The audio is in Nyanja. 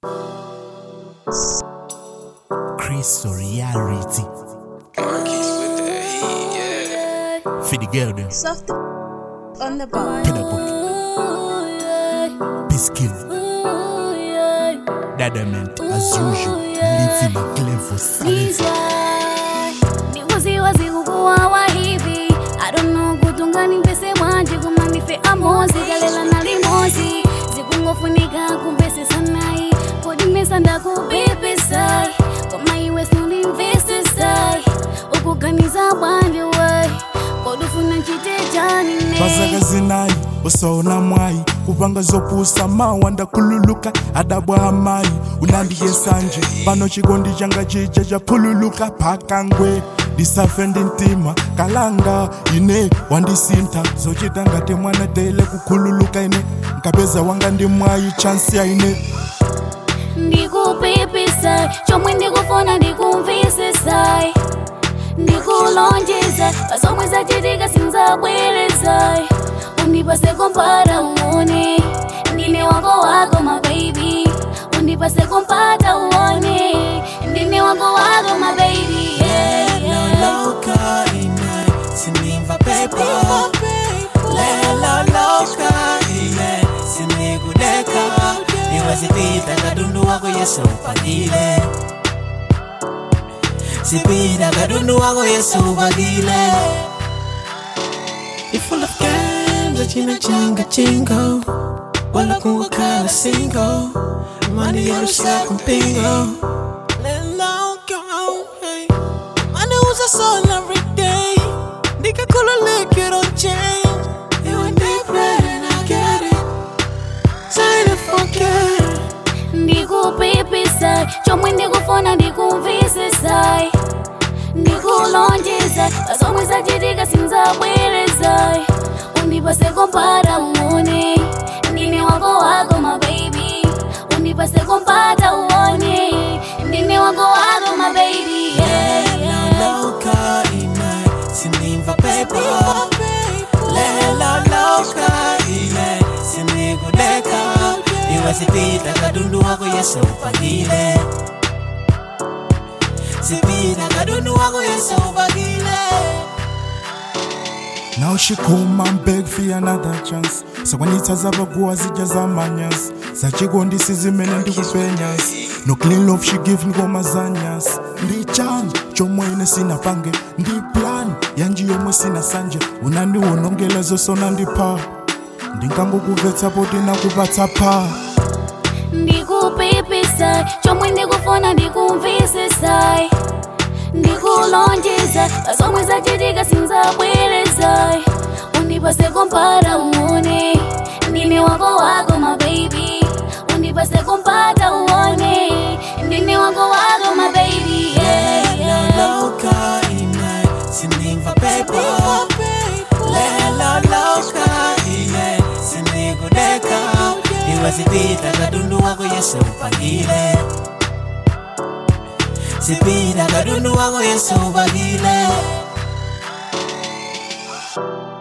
Chris Reality. Marquis with the heat, yeah. For the girl them. Soft on the bar. Pedabook. Piskin. Dadament as usual. Living a clever silence. ndikuziwazi kukuwawa hivi I don't know kutunga nimpese bwanji koma ndife amozi kalela na limozi zikungofunika kumpese sanayi kodimesa ndakubibisai koma iwe sundimvisisai ukuganiza bwanji wai kodufuna nchite chani ne vazakazinayi usaona mwayi kupanga zopusa mawa ndakhululuka adabwa amayi unandiye sanje pano chikondi changa chija chaphululuka phakangwe ndisafe ndi mtima kalanga ine wandisintha zochita ngati mwana tele kukhululuka ine nkapeza wanga ndi mwayi chansi ya ine ndikupipisa chomwe ndikufuna ndikumvisisai ndikulonjeza pasomwe zachitika sinzabwerezai undipase kompata uone ndine wako wako mabebi undipase kompata uone ndine wako wako mabebi yeah, yeah. loca ine sinimva pepo lelo loca ine sinikudeka niwezipita kadundu wako yesu upagile sipita kadundu wako yesu upagile You full of games, achina chinga chingo Wala kuwakala single Money yarusha kumpingo Lelo go, hey Money was a soul every day Nigga cool lick, you don't change You and me and I get it Sign it forget ndikupipisa chomwe ndikufuna ndikumvisisai ndikulonjeza pasomwe zachitika sinzabwerezai undipase kompata uone ndine wako wako mabebi undipase kompata uone ndine wako wako mabebi yeah, yeah. Loca ine Sinimva pepo Lelo loca ine Sinikudeka Niwezipita kadundu wako yesu upagile Sipita kadundu wako yesu upagile Now she come and beg for another chance sakwanitsa zavaguwa zija zamanyas zachikondi sizimene ndikupenyas no clean love she give ngoma zanyas ndi chan chomwe ine sinapange ndi plan yanji yomwe sina sanje unandiwonongela zosona ndipha ndingangokuvetsa poti nakupatsa pha ndikupipisa chomwe ndikufuna ndikumvisisai ndikulonjeza pasomwe zachitika sinzabwerezai undipase kompata uone ndine wako wako mabebi undipase kompata uone ndine wako wako mabebi yeah, yeah. Loca ine Sinimva pepo Lelo loca ine Sinikudeka Niwezipita kadundu wako yesu upagile Sipita kadundu wako yesu upagile